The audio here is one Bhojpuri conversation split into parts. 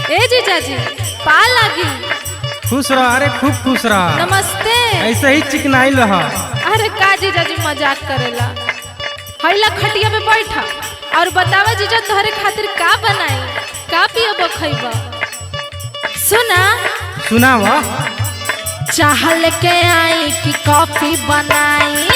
ए जीजाजी पा लगी खुश रह अरे खूब खुश रह नमस्ते ऐसे ही चिकनाइल रह अरे का जीजाजी मजाक करेला हैला खटिया पे बैठा और बतावा जीजा तोहरे खातिर का बनाई का पियब खइब सुना सुनाव चाह लेके आई कि कॉफी बनाई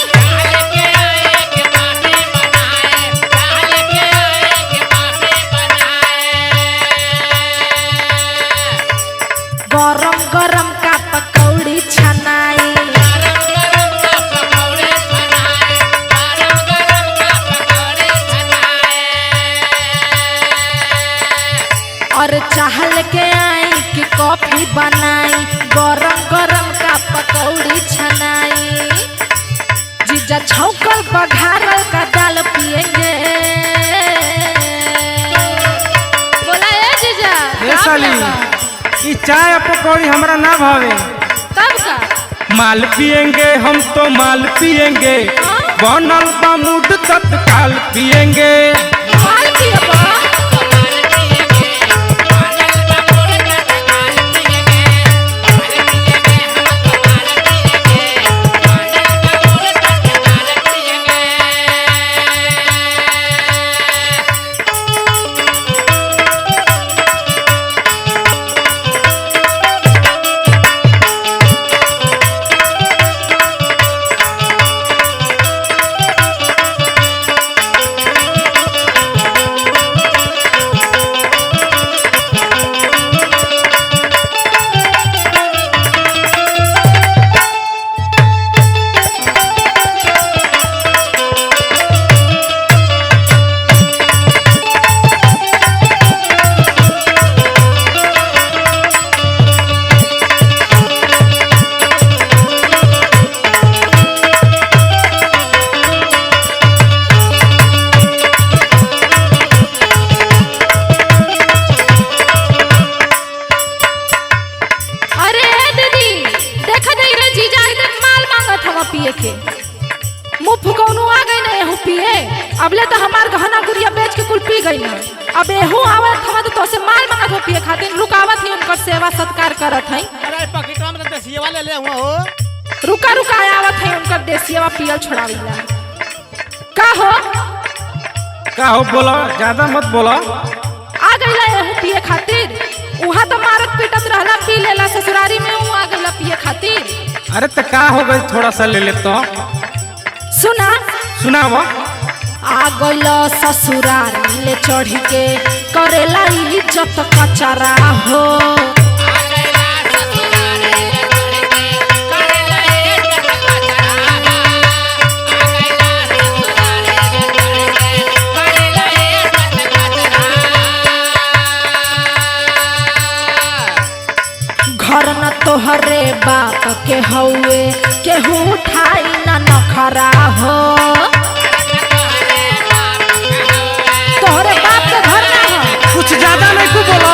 गरम गरम का पकौड़ी छनाई और चाह लेके आई कि कॉफी बनाई गरम गरम का पकौड़ी छनाई जीजा छौकल बघारल का दाल पिएंगे बोला ए जीजा ए का साली पिएगा? ई चाय और पकौड़ी हमरा ना भावे कब का माल पियेंगे हम तो माल पियेंगे बनल बा मूड तत्काल पियेंगे माल पिएबा अरे दीदी देखा दे रे जीजा एकदम माल मांगत हवा पिए के मुंह फुकौनु आ गई ना एहू पिए अबले तो हमार गहना गुड़िया बेच के कुल पी गई ना अब एहू आवत हवा तो तोसे माल मांगत हो पिए खातिर रुकावत ही उनकर सेवा सत्कार करत हई अरे पकेटवा में तो देसिया वाले ले हुआ हो रुका रुका आवत हई उनकर देसियावा पियल छोड़ाविला का हो का हो बोला ज्यादा मत बोला आ गईला एहू पिए खातिर उहा तो मारत पीटत रहला पी लेला ससुरारी में ऊ आ गईला पिए खातिर अरे तो का हो गई थोड़ा सा ले ले तो सुना सुनाव आ गइल ससुरारी ले चढ़ के करेला इज्जत कचरा हो घर न तोहरे बाप के हउए केहू उठाई न नखरा हो तोहरे बाप के घर ना हो कुछ ज्यादा नहीं तू बोला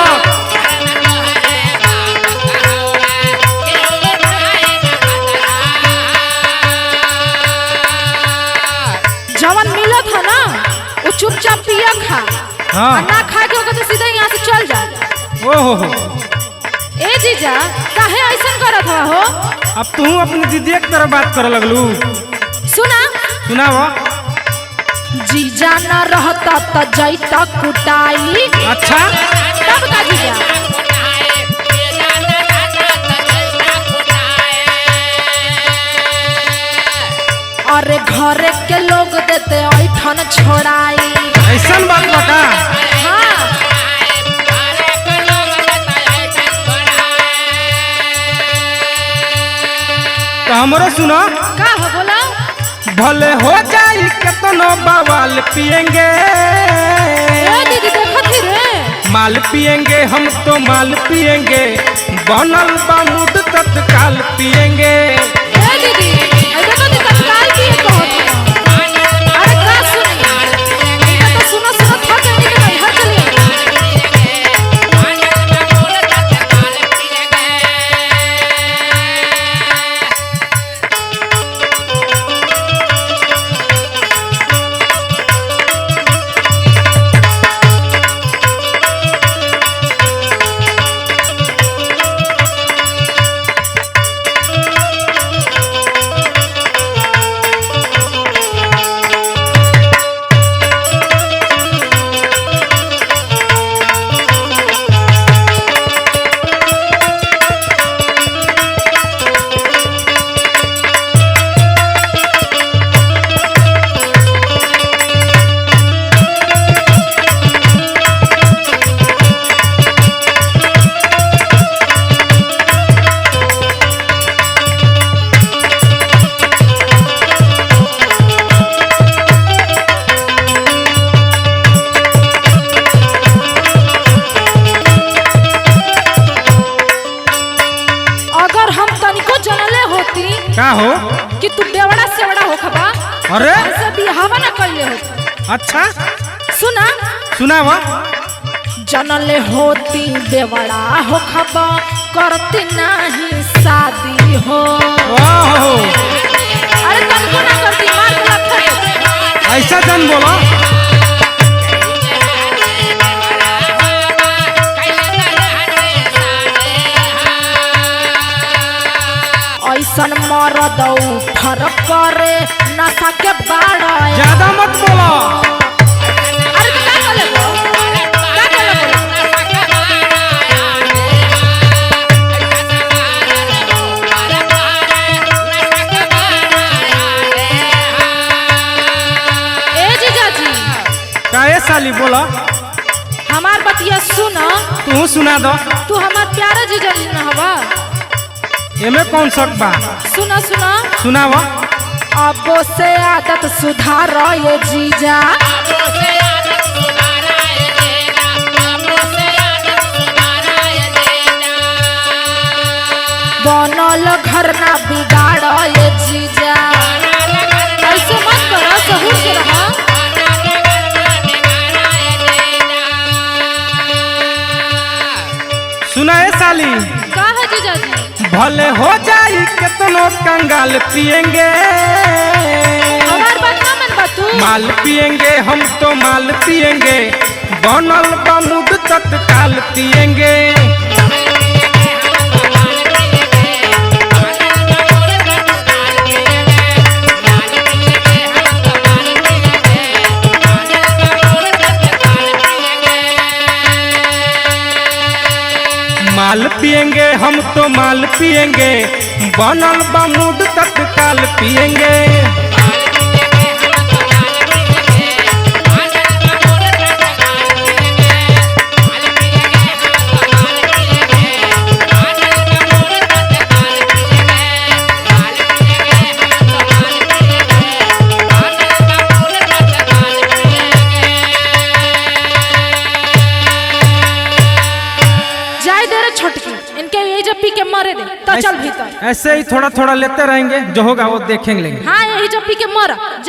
जवन मिलत है ना वो चुपचाप पिया खा हाँ। और ना खा के होगा तो सीधा यहाँ से चल जा ओहो हो ए जीजा काहे ऐसन करत हवा हो अब तू अपनी दीदी की तरह बात करे लगलू सुना सुनाव जीजा न रहता त जैता कुटाई अच्छा तब का जीजा अरे घरे के लोग देते ऐठन छोड़ाई ऐसा बात बता हाँ तो हमरो सुनो का हो बोला भले हो जाई केतनो बवाल पियेंगे ए दीदी देखत ही रे माल पियेंगे हम तो माल पियेंगे बनल बा मूड तत्काल पियेंगे ए दीदी ए देखो दी तत्काल की एक कहत है अरे का सुनी इनका तो सुनो सुनो थक गई कि नहीं हर चलिए का हो कि तू बेवड़ा सेवड़ा हो खबा अरे ऐसे बिहावा ना कइले हो अच्छा सुना सुनाव जनले होती बेवड़ा हो खबा करती नहीं शादी हो ओहो अरे तनको ना करती मार के लखन ऐसा जन बोलो ऐसन मरद फरक करे नशा के बाड़ा ज्यादा मत बोलो अरे तू का कहले बो का कहले बो ए जीजाजी काहे साली बोलो हमार बतिया सुन तू सुना दो तू हमार प्यारा जीजाजी न हवा एमे कौन शक बा सुना सुना सुनाव अब से आदत सुधार ये जीजा बनल घर ना बिगाड़ ये जीजा ऐसे मत करो सहूर से रहा सुना ए साली का है जीजाजी भले हो जाई कितनो कंगाल पिएंगे हमार बात ना मन बा तू माल पिएंगे हम तो माल पिएंगे बनल बमुड तत्काल पिएंगे माल पिएंगे हम तो माल पिएंगे बनल बमुड तत्काल पिएंगे जाए दे रे छोटकी इनके ये जब पी के मरे दे तो चल भीतर ऐसे ही थोड़ा थोड़ा लेते रहेंगे जो होगा वो देखेंगे हाँ यही जब पी के मर